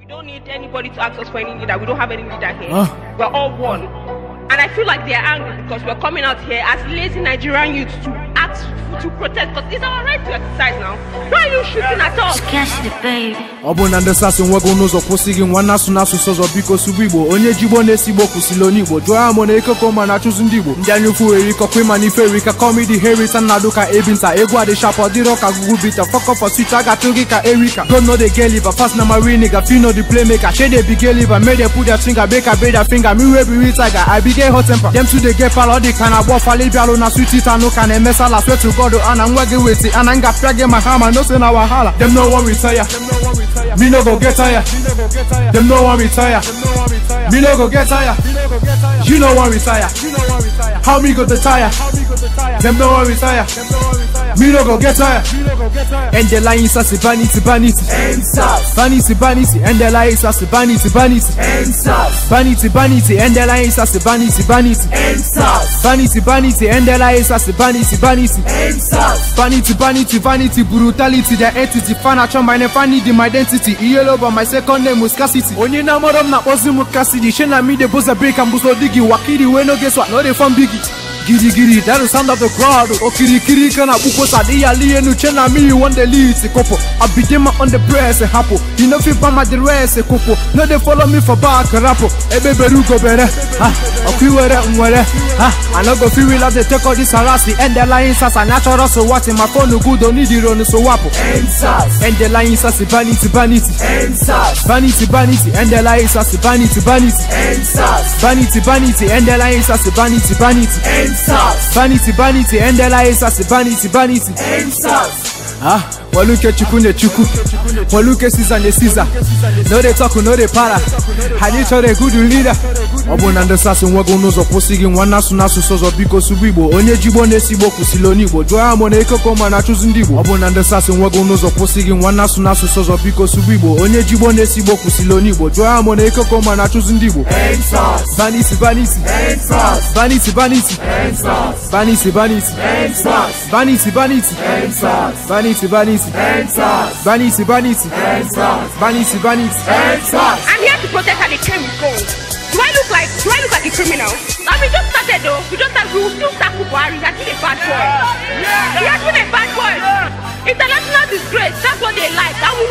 don't need anybody to ask us for any leader. We don't have any leader here. Huh? We're all one. And I feel like they're angry because we're coming out here as lazy Nigerian youths to ask to protest because it's our right to exercise now. Why are you shooting at us? Catch the baby. ọ bụ na ndị sasị nwego n'ụzọ kwụsịghị nwa na-asụ n'asụsụ ọzọ biko sụgbu igbo onye ji igbo na-esi igbo kwụsịrị onye igbo jụọ ya mụ na ekeko ma na-achụzi ndị igbo ndị anya ukwu erikọkwa ịma n'ife erika kọmidi herita nnadụ ka ebinta egwu adịshap ọ dịrọ ka gugu bita fọkọfọ swit a ga-atụ gị ka erika god no dey get liver fast na marini ga fino the playmaker shey dey big liver make dey put their finger make i break their finger me wey be real tiger i be get hot temper dem too dey get palo ọ dị ka na agba ọfala ịbịalụ na sweet it anụ ka na-eme sala swear to god ana nwa gị weti ana m ga-apịa gị ma hama no say na wahala dem no wan retire me no go get tired dem no wan retire me no go get tired you no wan retire how me go dey tire dem no wan retire me no go get tired endela insasi vanity vanity vanity vanity endela insasi vanity vanity vanity vanity endela insasi vanity vanity vanity vanity endela insasi vanity vanity vanity vanity vanity brutality the entity fanacho my name need my identity iyelo but my second name was scarcity onye na amara m na-akpọzi m Cassidy she na me dey boza break and buso digi wakiri wey no get swat no dey form biggie girigiri that is sound of the crowd okirikiri ka na akpụkwosa dị ya lie enu che na me you wan dey lead kopo abidema on the press hapo you no fit bama the rest kopo no dey follow me for back rapo ebe bere ugo bere ha ọkụ iwere nwere ha i no go fit real as dey take all this harassing end the line sasa natural so what my phone good don't need ironu so wapo end the line sasa vanity vanity vanity vanity end the line sasa vanity vanity vanity vanity end the line sasa vanity vanity vanity vanity end the line sasa vanity vanity ah waluke chukwu ne chukwu waluke siza ne siza no dey talk no dey para anyị chọrọ a good leader ọ bụ na ndị sasị nwego n'ụzọ kwụsịghị nwa na-asụ n'asụsụ ọzọ biko sụgbu igbo onye ji igbo na-esi igbo kwụsịrị onye igbo jụọ ya mụ na ekoko ma na-achụzi ndị igbo ọ bụ na ndị sasị nwego n'ụzọ kwụsịghị nwa na-asụ n'asụsụ ọzọ biko sụgbu igbo onye ji igbo na-esi igbo kwụsịrị onye igbo jụọ ya mụ na ekoko ma na-achụzi ndị igbo vanity vanity vanity vanity vanity vanity vanity vanity vanity vanity vanity vanity vanity vanity I'm here to protest and they came with gold. Do I look like do I look like a criminal? I mean just started though. We just started we will still start Buhari. He has been a bad boy. He has been a bad boy. International disgrace. That's what they like. And we